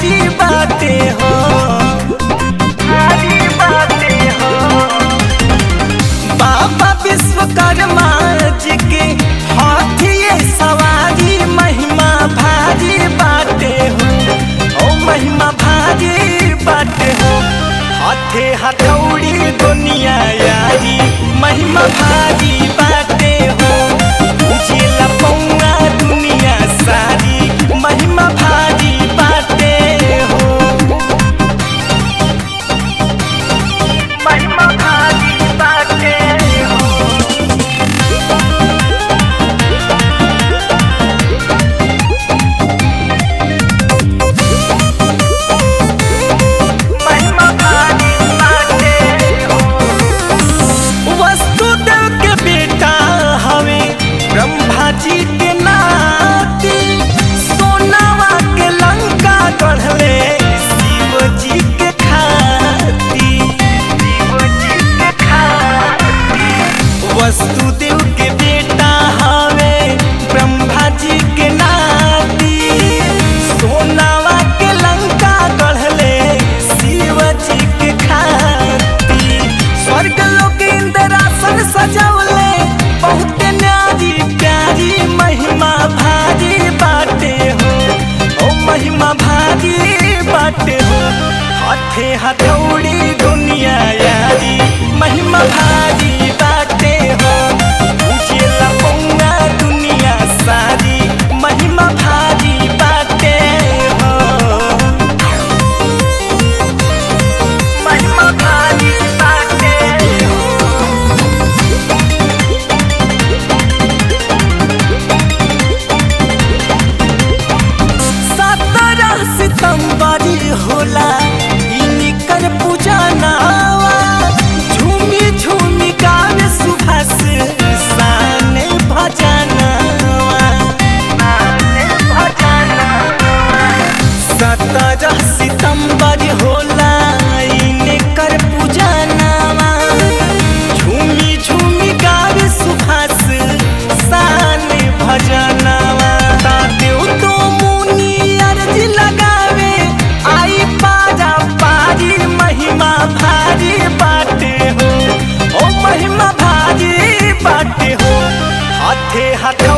भारी बाटे हो भारी बाटे हो बाबा विश्वकर्मा जी के हाथिए सवारी महिमा भारी बाटे हो ओ महिमा भारी बाटे हो हाथे हथौड़ी दुनिया यारी महिमा भारी बाटे हो उजिला पौआ दुनिया सारी महिमा भारी बाटे हो महिमा भारी बाटे हो महिमा भारी बाटे हो वसुदेव के बेटा हवे ब्रह्मा जी के नाती सोनावा के लंका गढ़ले शिव जी के खाती शिव जी के खाती वसुदेव के बेटा हवे ब्रह्मा जी के नाती सोनावा के लंका गढ़ले शिव जी के खाती स्वर्ग लोक इंद्रासन सजवले बहुत न्यारी प्यारी महिमा भारी बाटे हो ओ महिमा भारी बाटे हो हाथे हथौड़ी दुनिया यारी महिमा भारी बाटे हो उजेला पौना दुनिया सारी महिमा भारी बाटे हो महिमा भारी बाटे हो सत्रह सितंबरी होला इनकर पूजा नावा झूमी झूमी गावे सुभाष शान भजनवा सत्रह सितंबर होला इनकर पूजा नावा झूमी झूमी गावे सुभाष शान भजनवा देव तो मुनि अर्ज लगावे आई पारा पारी महिमा भारी बाटे हो ओ महिमा भारी बाटे हो हाथे हाथ